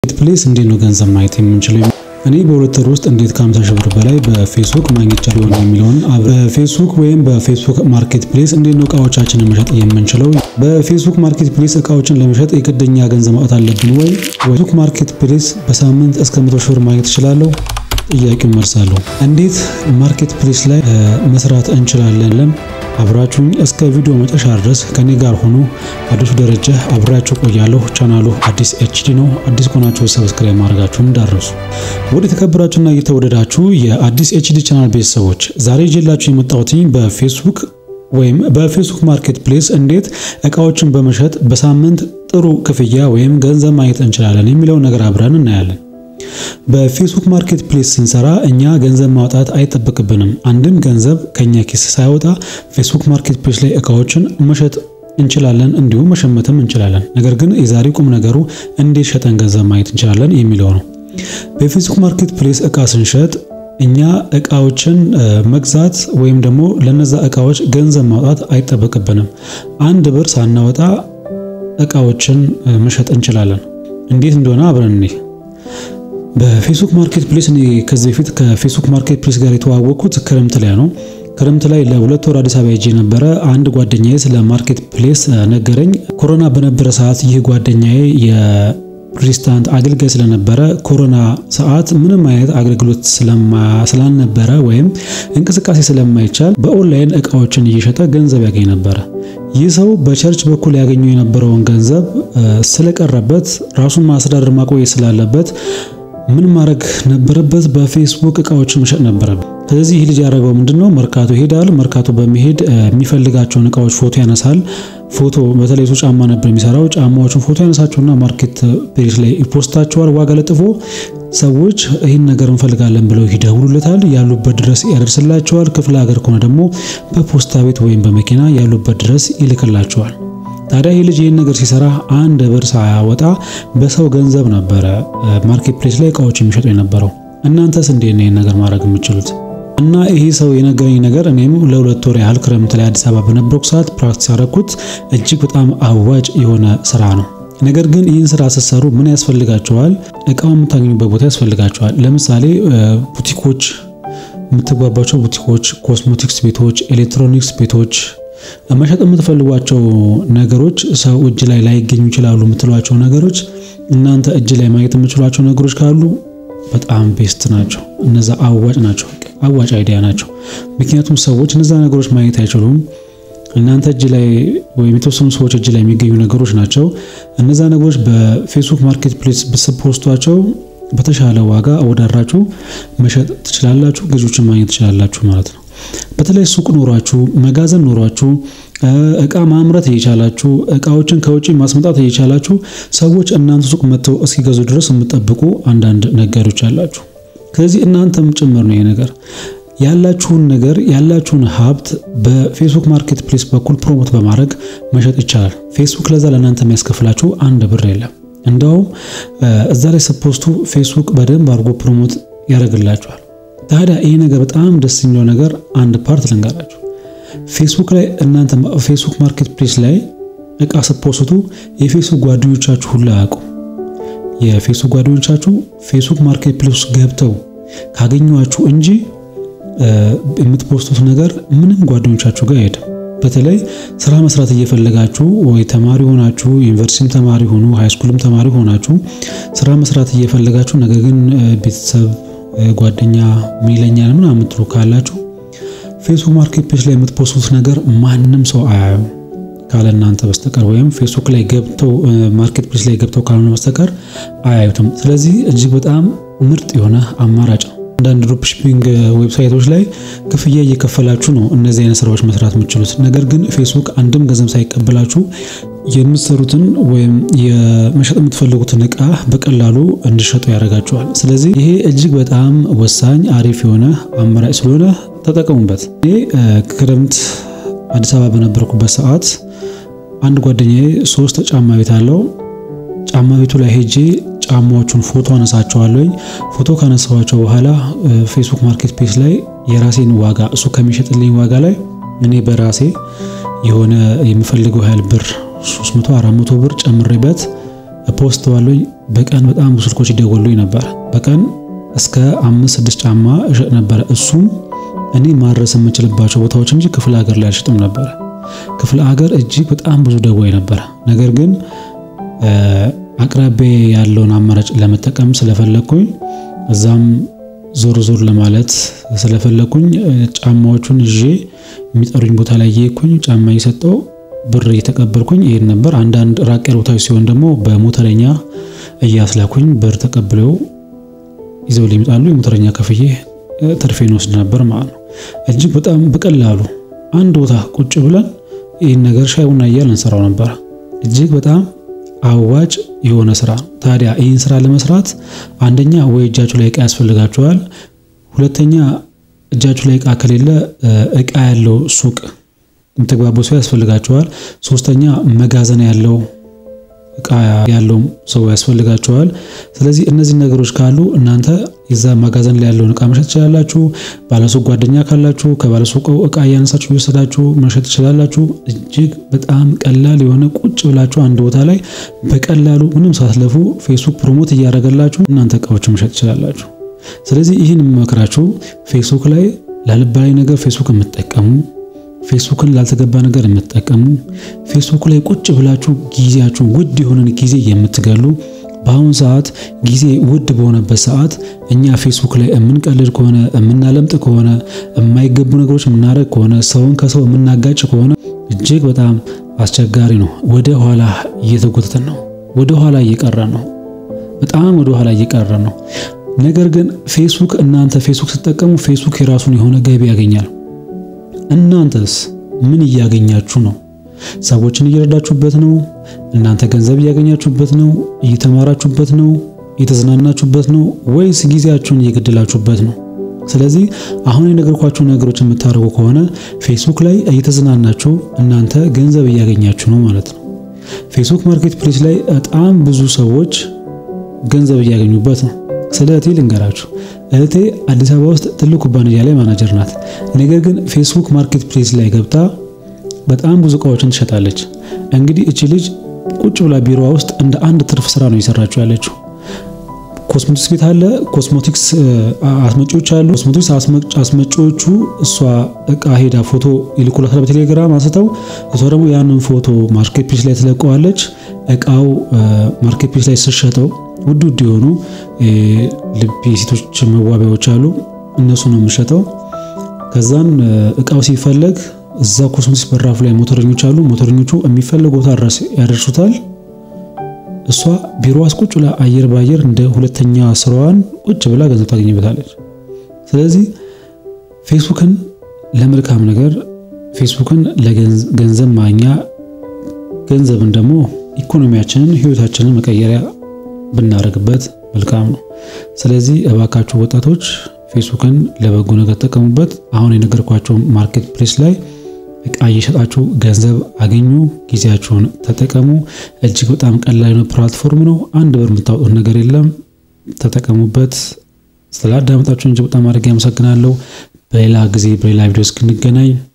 ፕሌስ እንዴት ነው ገንዘብ ማየት የምንችለው? እኔ በሁለት ወር ውስጥ እንዴት ከ50 ሺህ ብር በላይ በፌስቡክ ማግኘት ቻለሁ የሚለውን በፌስቡክ ወይም በፌስቡክ ማርኬት ፕሌስ እንዴት ነው እቃዎቻችንን መሸጥ የምንችለው? በፌስቡክ ማርኬት ፕሌስ እቃዎችን ለመሸጥ የግደኛ ገንዘብ ማውጣት አለብን ወይ? ፌስቡክ ማርኬት ፕሌስ በሳምንት እስከ 100 ሺህ ብር ማግኘት እችላለሁ? ጥያቄውን መልሳለሁ። እንዴት ማርኬት ፕሌስ ላይ መስራት እንችላለን? አብራችሁኝ እስከ ቪዲዮ መጨረሻ ድረስ ከኔ ጋር ሆኖ አዲሱ ደረጃ አብራችሁ ቆያለሁ። ቻናሉ አዲስ ኤችዲ ነው። አዲስ ከሆናችሁ ሰብስክራይብ ማድረጋችሁን እንዳትረሱ። ወደ ተከበራችሁና እየተወደዳችሁ የአዲስ ኤችዲ ቻናል ቤተሰቦች ዛሬ ይዤላችሁ የመጣሁት በፌስቡክ ወይም በፌስቡክ ማርኬት ፕሌስ እንዴት እቃዎችን በመሸጥ በሳምንት ጥሩ ክፍያ ወይም ገንዘብ ማግኘት እንችላለን የሚለውን ነገር አብረን እናያለን። በፌስቡክ ማርኬት ፕሌስ ስንሰራ እኛ ገንዘብ ማውጣት አይጠበቅብንም። አንድም ገንዘብ ከኛ ኪስ ሳይወጣ ፌስቡክ ማርኬት ፕሌስ ላይ እቃዎችን መሸጥ እንችላለን፣ እንዲሁም መሸመትም እንችላለን። ነገር ግን የዛሬ ቁም ነገሩ እንዴት ሸጠን ገንዘብ ማግኘት እንችላለን የሚለው ነው። በፌስቡክ ማርኬት ፕሌስ እቃ ስንሸጥ እኛ እቃዎችን መግዛት ወይም ደግሞ ለነዛ እቃዎች ገንዘብ ማውጣት አይጠበቅብንም። አንድ ብር ሳናወጣ እቃዎችን መሸጥ እንችላለን። እንዴት እንደሆነ አብረን እንይ። በፌስቡክ ማርኬት ፕሌስ እኔ ከዚህ በፊት ከፌስቡክ ማርኬት ፕሌስ ጋር የተዋወቅኩት ክረምት ላይ ነው። ክረምት ላይ ለሁለት ወር አዲስ አበባ ሄጄ ነበረ። አንድ ጓደኛዬ ስለ ማርኬት ፕሌስ ነገረኝ። ኮሮና በነበረ ሰዓት ይህ ጓደኛዬ የፕሬዝዳንት አገልጋይ ስለነበረ ኮሮና ሰዓት ምንም አይነት አገልግሎት ስላልነበረ ወይም እንቅስቃሴ ስለማይቻል በኦንላይን እቃዎችን እየሸጠ ገንዘብ ያገኝ ነበረ። ይህ ሰው በቸርች በኩል ያገኘው የነበረውን ገንዘብ ስለቀረበት ራሱን ማስተዳደር ማቆየት ስላለበት ምን ማድረግ ነበረበት? በፌስቡክ እቃዎችን መሸጥ ነበረበት። ስለዚህ ይህ ልጅ ያደረገው ምንድነው? መርካቶ ይሄዳል። መርካቶ በመሄድ የሚፈልጋቸውን እቃዎች ፎቶ ያነሳል። ፎቶ በተለይ እሱ ጫማ ነበር የሚሰራው። ጫማዎቹን ፎቶ ያነሳቸውና ማርኬት ፔጅ ላይ ይፖስታቸዋል። ዋጋ ለጥፎ ሰዎች ይህን ነገር እንፈልጋለን ብለው ይደውሉለታል። ያሉበት ድረስ ያደርስላቸዋል። ክፍለ ሀገር ከሆነ ደግሞ በፖስታ ቤት ወይም በመኪና ያሉበት ድረስ ይልክላቸዋል። ታዲያ ይህ ልጅ ይህን ነገር ሲሰራ አንድ ብር ሳያወጣ በሰው ገንዘብ ነበረ ማርኬት ፕሌስ ላይ እቃዎች የሚሸጡ የነበረው። እናንተስ እንዴት ነው ይህን ነገር ማድረግ የምትችሉት? እና ይሄ ሰው የነገረኝ ነገር እኔም ለሁለት ወር ያህል ክረምት ላይ አዲስ አበባ በነበርኩ ሰዓት ፕራክቲስ ያደረኩት እጅግ በጣም አዋጭ የሆነ ስራ ነው። ነገር ግን ይህን ስራ ስትሰሩ ምን ያስፈልጋቸዋል? እቃው የምታገኙበት ቦታ ያስፈልጋቸዋል። ለምሳሌ ቡቲኮች፣ የምትግባባቸው ቡቲኮች፣ ኮስሞቲክስ ቤቶች፣ ኤሌክትሮኒክስ ቤቶች መሸጥ የምትፈልጓቸው ነገሮች ሰው እጅ ላይ ላይገኙ ይችላሉ የምትሏቸው ነገሮች እናንተ እጅ ላይ ማግኘት የምትችሏቸው ነገሮች ካሉ በጣም ቤስት ናቸው። እነዛ አዋጭ ናቸው፣ አዋጭ አይዲያ ናቸው። ምክንያቱም ሰዎች እነዛ ነገሮች ማግኘት አይችሉም። እናንተ እጅ ላይ ወይም የተወሰኑ ሰዎች እጅ ላይ የሚገኙ ነገሮች ናቸው። እነዛ ነገሮች በፌስቡክ ማርኬት ፕሌስ ብትፖስቷቸው በተሻለ ዋጋ አወዳድራችሁ መሸጥ ትችላላችሁ፣ ገዢዎችን ማግኘት ትችላላችሁ ማለት ነው። በተለይ ሱቅ ኖሯችሁ መጋዘን ኖሯችሁ እቃ ማምረት እየቻላችሁ እቃዎችን ከውጪ ማስመጣት እየቻላችሁ ሰዎች እናንተ ሱቅ መጥተው እስኪገዙ ድረስ የምትጠብቁ አንዳንድ ነጋዴዎች አላችሁ። ስለዚህ እናንተም ጭምር ነው ይሄ ነገር ያላችሁን ነገር ያላችሁን ሀብት በፌስቡክ ማርኬት ፕሌስ በኩል ፕሮሞት በማድረግ መሸጥ ይቻላል። ፌስቡክ ለዛ ለእናንተ የሚያስከፍላችሁ አንድ ብር የለም። እንደውም እዛ ላይ ስትፖስቱ ፌስቡክ በደንብ አድርጎ ፕሮሞት ያደርግላችኋል። ታዲያ ይህ ነገር በጣም ደስ የሚለው ነገር አንድ ፓርት ልንገራችሁ። ፌስቡክ ላይ እናንተ ፌስቡክ ማርኬት ፕሌስ ላይ እቃ ስትፖስቱ የፌስቡክ ጓደኞቻችሁ ሁሉ አያውቁም። የፌስቡክ ጓደኞቻችሁ ፌስቡክ ማርኬት ፕሌስ ገብተው ካገኟችሁ እንጂ የምትፖስቱት ነገር ምንም ጓደኞቻችሁ ጋር አይሄድም። በተለይ ስራ መስራት እየፈለጋችሁ ወይ ተማሪ ሆናችሁ ዩኒቨርሲቲም ተማሪ ሆኑ ሃይስኩልም ተማሪ ሆናችሁ ስራ መስራት እየፈለጋችሁ ነገር ግን ቤተሰብ ጓደኛ ሚለኛል ምናምን የምትሉ ካላችሁ ፌስቡክ ማርኬት ፕሌስ ላይ የምትፖስቱት ነገር ማንም ሰው አያዩም ካለ እናንተ በስተቀር ወይም ፌስቡክ ላይ ገብተው ማርኬት ፕሌስ ላይ ገብተው ካልሆነ በስተቀር አያዩትም። ስለዚህ እጅግ በጣም ምርጥ የሆነ አማራጭ ነው። አንዳንድ ድሮፕ ሺፒንግ ዌብሳይቶች ላይ ክፍያ እየከፈላችሁ ነው እነዚህ አይነት ስራዎች መስራት የምትችሉት። ነገር ግን ፌስቡክ አንድም ገንዘብ ሳይቀበላችሁ የምትሰሩትን ወይም የመሸጥ የምትፈልጉትን እቃ በቀላሉ እንዲሸጡ ያደርጋችኋል። ስለዚህ ይሄ እጅግ በጣም ወሳኝ አሪፍ የሆነ አማራጭ ስለሆነ ተጠቀሙበት። እኔ ክረምት አዲስ አበባ በነበርኩበት ሰዓት አንድ ጓደኛዬ ሶስት ጫማ ቤት አለው። ጫማ ቤቱ ላይ ሄጄ ጫማዎቹን ፎቶ አነሳቸዋለሁ። ፎቶ ካነሳኋቸው በኋላ ፌስቡክ ማርኬት ፕሌስ ላይ የራሴን ዋጋ እሱ ከሚሸጥልኝ ዋጋ ላይ እኔ በራሴ የሆነ የምፈልገው ያህል ብር 300 400 ብር ጨምሬበት ፖስተዋለሁ። በቀን በጣም ብዙ ስልኮች ይደወሉኝ ነበር። በቀን እስከ አምስት ስድስት ጫማ እሸጥ ነበረ። እሱም እኔ ማድረስ የምችልባቸው ቦታዎች እንጂ ክፍለ ሀገር ላይ አልሸጥም ነበረ። ክፍለ ሀገር እጅግ በጣም ብዙ ደዋይ ነበረ። ነገር ግን አቅራቢያ ያለውን አማራጭ ለመጠቀም ስለፈለግኩኝ እዛም ዞር ዞር ለማለት ስለፈለግኩኝ ጫማዎቹን ይዤ የሚጠሩኝ ቦታ ላይ እየሄድኩኝ ጫማ እየሰጠው ብር እየተቀበልኩኝ ይሄድ ነበር። አንዳንድ ራቅ ያሉ ቦታዎች ሲሆን ደግሞ በሞተረኛ እያስላኩኝ ብር ተቀብለው ይዘው ሊመጣሉ። የሞተረኛ ከፍዬ ትርፌን ወስድ ነበር ማለት ነው። እጅግ በጣም በቀላሉ አንድ ቦታ ቁጭ ብለን ይህን ነገር ሻይ ቡና እያልን እንሰራው ነበር። እጅግ በጣም አዋጭ የሆነ ስራ። ታዲያ ይህን ስራ ለመስራት አንደኛ ወይ እጃችሁ ላይ እቃ ያስፈልጋችኋል። ሁለተኛ እጃችሁ ላይ እቃ ከሌለ እቃ ያለው ሱቅ የምትግባቡ ሰው ያስፈልጋችኋል። ሶስተኛ መጋዘን ያለው እቃ ያለው ሰው ያስፈልጋችኋል። ስለዚህ እነዚህ ነገሮች ካሉ እናንተ የዛ መጋዘን ላይ ያለውን እቃ መሸጥ ትችላላችሁ። ባለሱቅ ጓደኛ ካላችሁ ከባለሱቁ እቃ እያነሳችሁ እየወሰዳችሁ መሸጥ ትችላላችሁ። እጅግ በጣም ቀላል የሆነ ቁጭ ብላችሁ አንድ ቦታ ላይ በቀላሉ ምንም ሳትለፉ ፌስቡክ ፕሮሞት እያደረገላችሁ እናንተ እቃዎችን መሸጥ ትችላላችሁ። ስለዚህ ይህን የምመክራችሁ ፌስቡክ ላይ ላልባላይ ነገር ፌስቡክ የምትጠቀሙ ፌስቡክን ላልተገባ ነገር የምትጠቀሙ ፌስቡክ ላይ ቁጭ ብላችሁ ጊዜያችሁ ውድ የሆነን ጊዜ የምትገሉ በአሁኑ ሰዓት ጊዜ ውድ በሆነበት ሰዓት እኛ ፌስቡክ ላይ የምንቀልድ ከሆነ የምናለምጥ ከሆነ የማይገቡ ነገሮች የምናደርግ ከሆነ ሰውን ከሰው የምናጋጭ ከሆነ እጅግ በጣም አስቸጋሪ ነው። ወደ ኋላ እየተጎተተን ነው። ወደ ኋላ እየቀረን ነው። በጣም ወደ ኋላ እየቀረን ነው። ነገር ግን ፌስቡክ እናንተ ፌስቡክ ስትጠቀሙ ፌስቡክ የራሱን የሆነ ገቢ ያገኛል። እናንተስ ምን እያገኛችሁ ነው? ሰዎችን እየረዳችሁበት ነው? እናንተ ገንዘብ እያገኛችሁበት ነው? እየተማራችሁበት ነው? እየተዝናናችሁበት ነው? ወይስ ጊዜያችሁን እየገደላችሁበት ነው? ስለዚህ አሁን የነገርኳችሁ ነገሮች የምታደርጉ ከሆነ ፌስቡክ ላይ እየተዝናናችሁ እናንተ ገንዘብ እያገኛችሁ ነው ማለት ነው። ፌስቡክ ማርኬት ፕሌስ ላይ በጣም ብዙ ሰዎች ገንዘብ እያገኙበት ነው። ስለ እህቴ ልንገራችሁ። እህቴ አዲስ አበባ ውስጥ ትልቅ ኩባንያ ላይ ማናጀር ናት። ነገር ግን ፌስቡክ ማርኬት ፕሌስ ላይ ገብታ በጣም ብዙ እቃዎችን ትሸጣለች። እንግዲህ እቺ ልጅ ቁጭ ብላ ቢሮዋ ውስጥ እንደ አንድ ትርፍ ስራ ነው እየሰራችው ያለችው። ኮስሞቲክስ ቤት አለ፣ ኮስሞቲክስ አስመጪዎች አሉ። ኮስሞቲክስ አስመጪዎቹ እሷ እቃ ሄዳ ፎቶ ይልኩላታል በቴሌግራም አንስተው፣ እሷ ደግሞ ያንን ፎቶ ማርኬት ፕሌስ ላይ ትለቀዋለች። እቃው ማርኬት ፕሌስ ላይ ስሸጠው ውድ ውድ የሆኑ ልብ የሴቶች መዋቢያዎች አሉ። እነሱ ነው የምሸጠው። ከዛን እቃው ሲፈለግ እዛ ኮስሞቲክስ በራፉ ላይ ሞተረኞች አሉ። ሞተረኞቹ የሚፈለገው ቦታ ድረስ ያደርሱታል። እሷ ቢሮ ውስጥ ቁጭ ብላ አየር በአየር እንደ ሁለተኛ ስራዋን ቁጭ ብላ ገንዘብ ታገኝበታለች። ስለዚህ ፌስቡክን ለመልካም ነገር፣ ፌስቡክን ለገንዘብ ማግኛ፣ ገንዘብን ደግሞ ኢኮኖሚያችንን ህይወታችንን መቀየሪያ ብናደርግበት መልካም ነው። ስለዚህ እባካችሁ ወጣቶች ፌስቡክን ለበጎ ነገር ተጠቀሙበት። አሁን የነገርኳቸው ማርኬት ፕሌስ ላይ እቃ እየሸጣችሁ ገንዘብ አገኙ። ጊዜያችሁን ተጠቀሙ። እጅግ በጣም ቀላል ነው ፕላትፎርም ነው። አንድ ብር የምታወጡት ነገር የለም። ተጠቀሙበት። ስላዳመጣችሁ እጅግ በጣም አድርጌ አመሰግናለሁ። በሌላ ጊዜ በሌላ ቪዲዮ እስክንገናኝ